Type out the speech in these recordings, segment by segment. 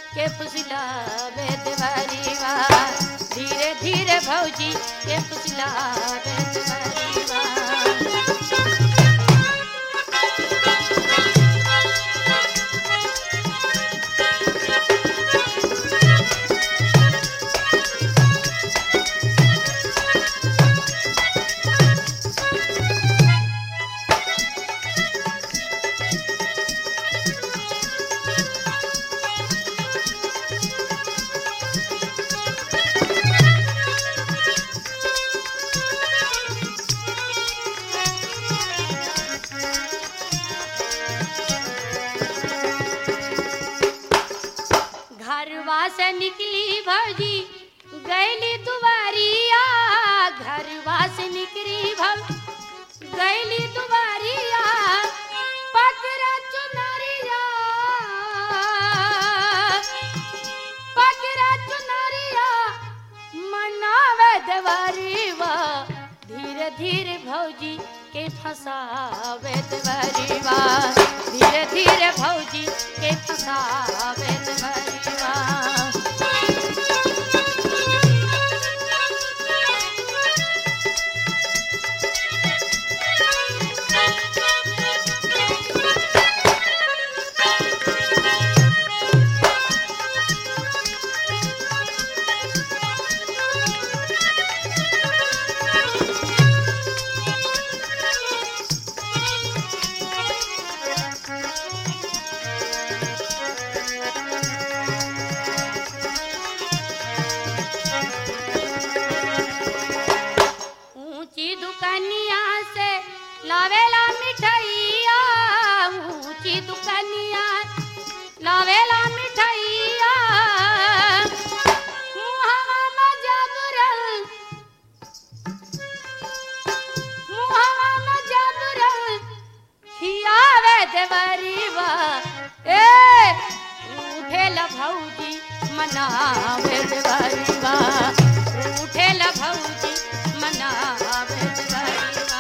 के फुसलावे देवरीवा धीरे धीरे भौजी के फुसलावे देवरीवा घरवा से निकली भौजी गैली दुबारिया घरवा से निकली भौ गैली दुबारिया पकड़ा चुनरिया पकड़ा चुनरिया मनावे देवरीवा धीरे धीरे भौजी के फसावे देवरीवा धीरे धीरे भौजी के फसावे देवरीवा ऊंची दुकानिया से लावेला मिठाइया ऊंची दुकानिया लावेला मिठाइया मुहावा में जादूरल मुहावा में जादूरल खियावे देवरीवा ए उठेला भौजी मनावे देवरीवा उठेला भौजी मनावे देवरीवा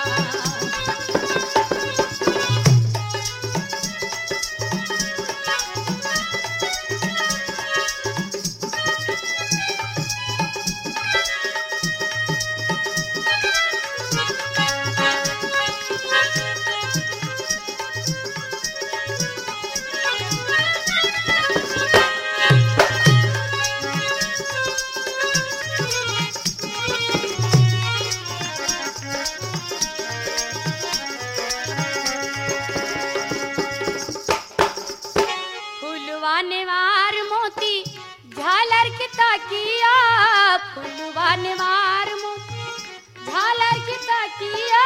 फुलवा नेवार मोती झालर की ताकिया फुलवा नेवार मोती झालर की ताकिया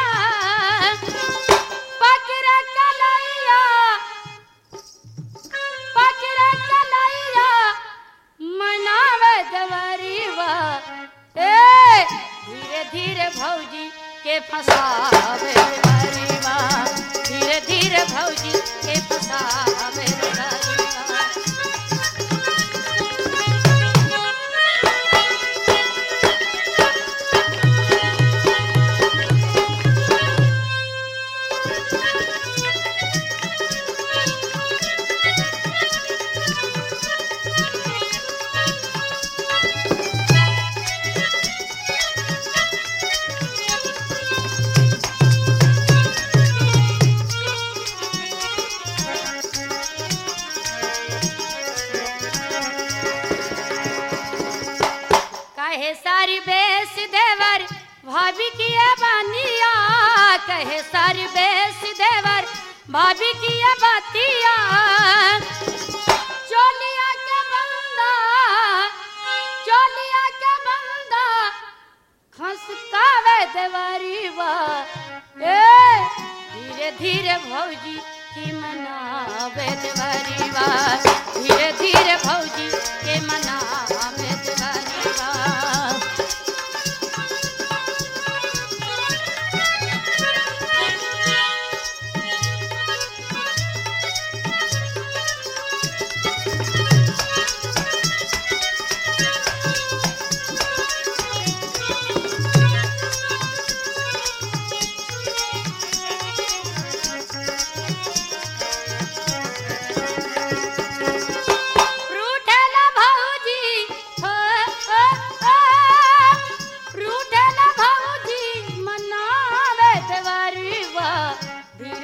पकड़ा कलैया पकड़ा कलैया मनावे देवरीवा ए धीरे धीरे भौजी के फसावे देवरीवा धीरे धीरे भौजी के फसावे देवरीवा कहे सारी बेस देवर भाभी की ये बानिया कहे सारी बेस देवर भाभी की ये बातिया चोलिया के बंदा चोलिया के बंदा खसकावे देवरीवा ए धीरे धीरे भौजी की मनावे देवरीवा धीरे धीरे भौजी के मनावे देवरीवा रूठेला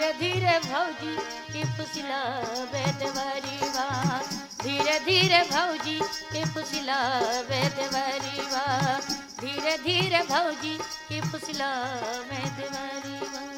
धीरे धीरे भौजी के फुसला बेदवरीवा धीरे धीरे भौजी के फुसला बेदवरीवा धीरे धीरे भौजी के फुसला बेदवरीवा